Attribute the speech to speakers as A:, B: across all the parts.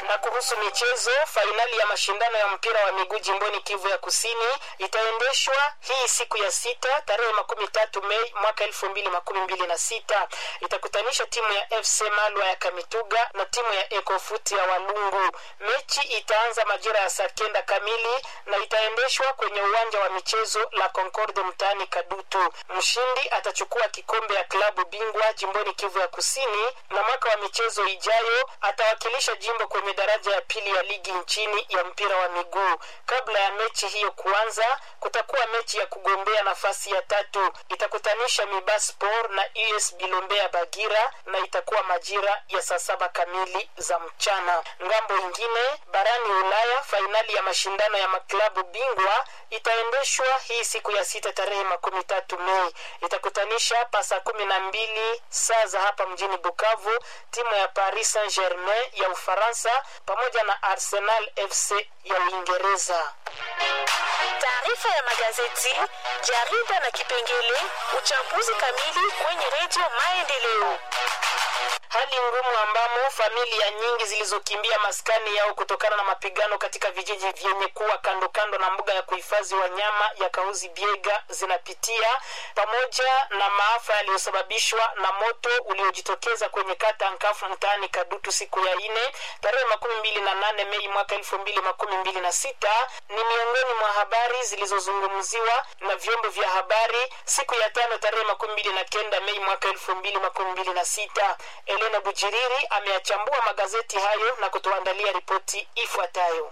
A: Na kuhusu michezo, fainali ya mashindano ya mpira wa miguu jimboni Kivu ya Kusini itaendeshwa hii siku ya sita tarehe makumi tatu Mei mwaka elfu mbili makumi mbili na sita. Itakutanisha timu ya FC Malwa ya Kamituga na timu ya Ecofoot ya Walungu. Mechi itaanza majira ya saa kenda kamili na itaendeshwa kwenye uwanja wa michezo la Concorde mtaani Kadutu. Mshindi atachukua kikombe ya klabu bingwa jimboni Kivu ya Kusini, na mwaka wa michezo ijayo atawakilisha jimbo kwenye daraja ya pili ya ligi nchini ya mpira wa miguu. Kabla ya mechi hiyo kuanza, kutakuwa mechi ya kugombea nafasi ya tatu. Itakutanisha Mibaspor na US Bilombea Bagira na itakuwa majira ya saa saba kamili za mchana. Ngambo ingine barani Ulaya, fainali ya mashindano ya maklabu bingwa itaendeshwa hii siku ya sita tarehe makumi tatu Mei. Itakutanisha pasa kumi na mbili saa za hapa mjini Bukavu timu ya Paris Saint Germain ya Ufaransa pamoja na Arsenal FC ya Uingereza.
B: Taarifa ya magazeti, jarida na kipengele uchambuzi kamili kwenye redio Maendeleo.
A: Hali ngumu ambamo familia nyingi zilizokimbia maskani yao kutokana na mapigano katika vijiji vyenye kuwa kando kando na mbuga ya kuhifadhi wanyama ya Kauzi Biega zinapitia pamoja na maafa yaliyosababishwa na moto uliojitokeza kwenye kata Nkafu mtaani Kadutu siku ya ine tarehe makumi mbili na nane Mei mwaka elfu mbili makumi mbili na sita ni miongoni mwa habari zilizozungumziwa na vyombo vya habari siku ya tano tarehe makumi mbili na kenda Mei mwaka elfu mbili makumi mbili na sita. Elena Bujiriri ameyachambua magazeti hayo na kutuandalia ripoti ifuatayo.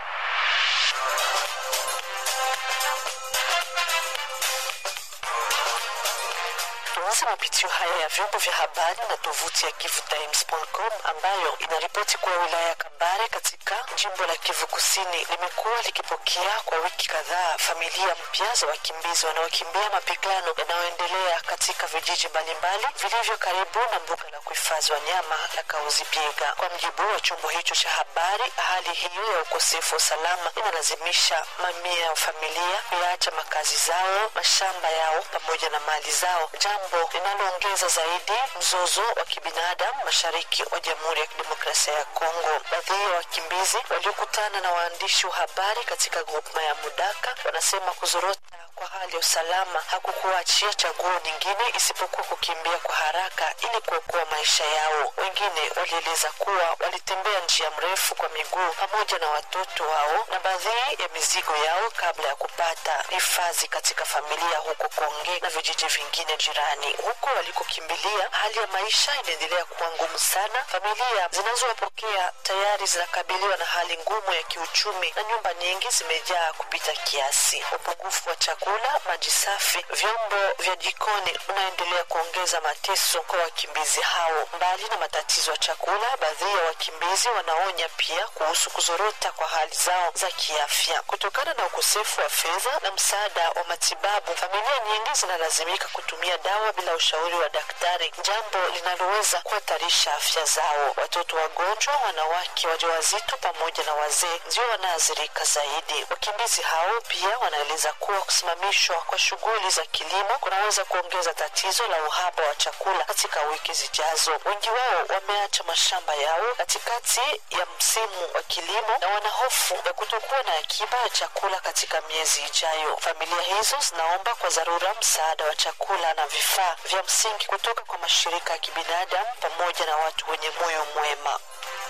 C: Tuanze mapitio haya ya vyombo vya habari na tovuti ya kivutimes.com ambayo inaripoti kuwa wilaya ya Kabare katika jimbo la Kivu Kusini limekuwa likipokea kwa wiki kadhaa familia mpya za wakimbizi wanaokimbia mapigano yanayoendelea katika vijiji mbalimbali vilivyo karibu na mbuga la kuhifadhi wanyama la Kauzi Biega. Kwa mjibu wa chombo hicho cha habari, hali hiyo ya ukosefu wa usalama inalazimisha mamia ya familia kuyaacha makazi zao, mashamba yao pamoja na mali zao, jambo linaloongeza zaidi mzozo wa kibinadamu mashariki wa Jamhuri ya Kidemokrasia ya Kongo. Baadhi ya wakimbizi waliokutana na waandishi wa habari katika grupma ya Mudaka wanasema kuzorota kwa hali ya usalama hakukuachia chaguo nyingine isipokuwa kukimbia kwa haraka ili kuokoa maisha yao. Wengine walieleza kuwa walitembea njia mrefu kwa miguu pamoja na watoto wao na baadhi ya mizigo yao kabla ya kupata hifadhi katika familia huko Konge na vijiji vingine jirani. Huko walikokimbilia, hali ya maisha inaendelea kuwa ngumu sana. Familia zinazowapokea tayari zinakabiliwa na hali ngumu ya kiuchumi na nyumba nyingi zimejaa kupita kiasi. Upungufu wa chakula, maji safi, vyombo vya jikoni unaendelea kuongeza mateso kwa wakimbizi hao. Mbali na matatizo ya chakula, baadhi ya wakimbizi wanaonya pia kuhusu kuzorota kwa hali zao za kiafya kutokana na ukosefu wa fedha na msaada wa matibabu. Familia nyingi zinalazimika kutumia dawa bila ushauri wa daktari, jambo linaloweza kuhatarisha afya zao. Watoto wagonjwa, wanawake wajawazito pamoja na wazee ndio wanaathirika zaidi. Wakimbizi hao pia wanaeleza kuwa kusimamishwa kwa shughuli za kilimo kunaweza kuongeza tatizo la uhaba wa chakula katika wiki zijazo. Wengi wao wameacha mashamba yao katikati ya msimu wa kilimo na wana hofu ya kutokuwa na akiba ya chakula katika miezi ijayo. Familia hizo zinaomba kwa dharura msaada wa chakula na vifaa vya msingi kutoka kwa mashirika ya kibinadamu pamoja na watu wenye moyo mwema.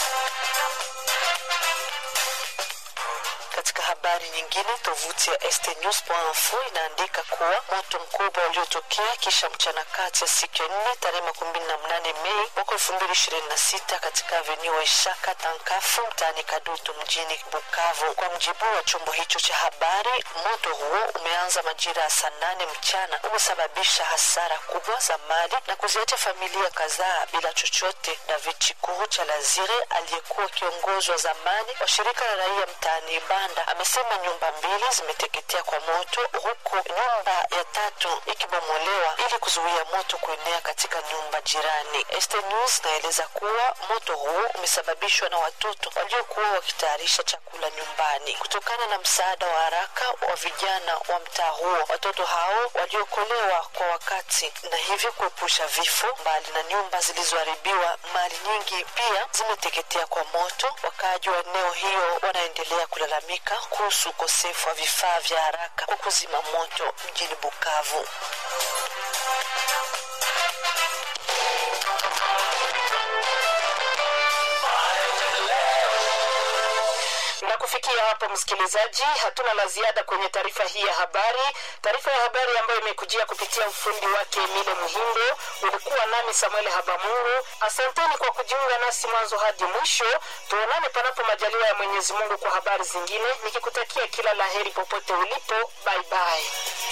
C: Katika habari nyingine, tovuti ya stnews.info inaandika kuwa moto mkubwa uliotokea kisha mchana kati ya siku ya nne tarehe makumi mbili na mnane Mei mwaka elfu mbili ishirini na sita katika avenue Waishaka Tankafu mtaani Kadutu mjini Bukavu. Kwa mjibu wa chombo hicho cha habari, moto huo umeanza majira ya saa nane mchana, umesababisha hasara kubwa za mali na kuziacha familia kadhaa bila chochote. David Chikuru cha Lazire aliyekuwa kiongozi wa zamani wa shirika la raia mtaani Banda amesema amesema nyumba mbili zimeteketea kwa moto huku nyumba ya tatu ikibomolewa ili kuzuia moto kuenea katika nyumba jirani. Este News naeleza kuwa moto huo umesababishwa na watoto waliokuwa wakitayarisha chakula nyumbani. Kutokana na msaada wa haraka wa vijana wa mtaa huo, watoto hao waliokolewa kwa wakati na hivyo kuepusha vifo. Mbali na nyumba zilizoharibiwa, mali nyingi pia zimeteketea kwa moto. Wakaaji wa eneo hiyo wanaendelea kulalamika kuhusu ukosefu wa vifaa vya haraka kwa kuzima moto mjini Bukavu.
A: na kufikia hapo msikilizaji hatuna la ziada kwenye taarifa hii ya habari taarifa ya habari ambayo imekujia kupitia ufundi wake emile muhindo ulikuwa nami samuel habamungu asanteni kwa kujiunga nasi mwanzo hadi mwisho tuonane panapo majaliwa ya mwenyezi mungu kwa habari zingine nikikutakia kila laheri popote ulipo bye bye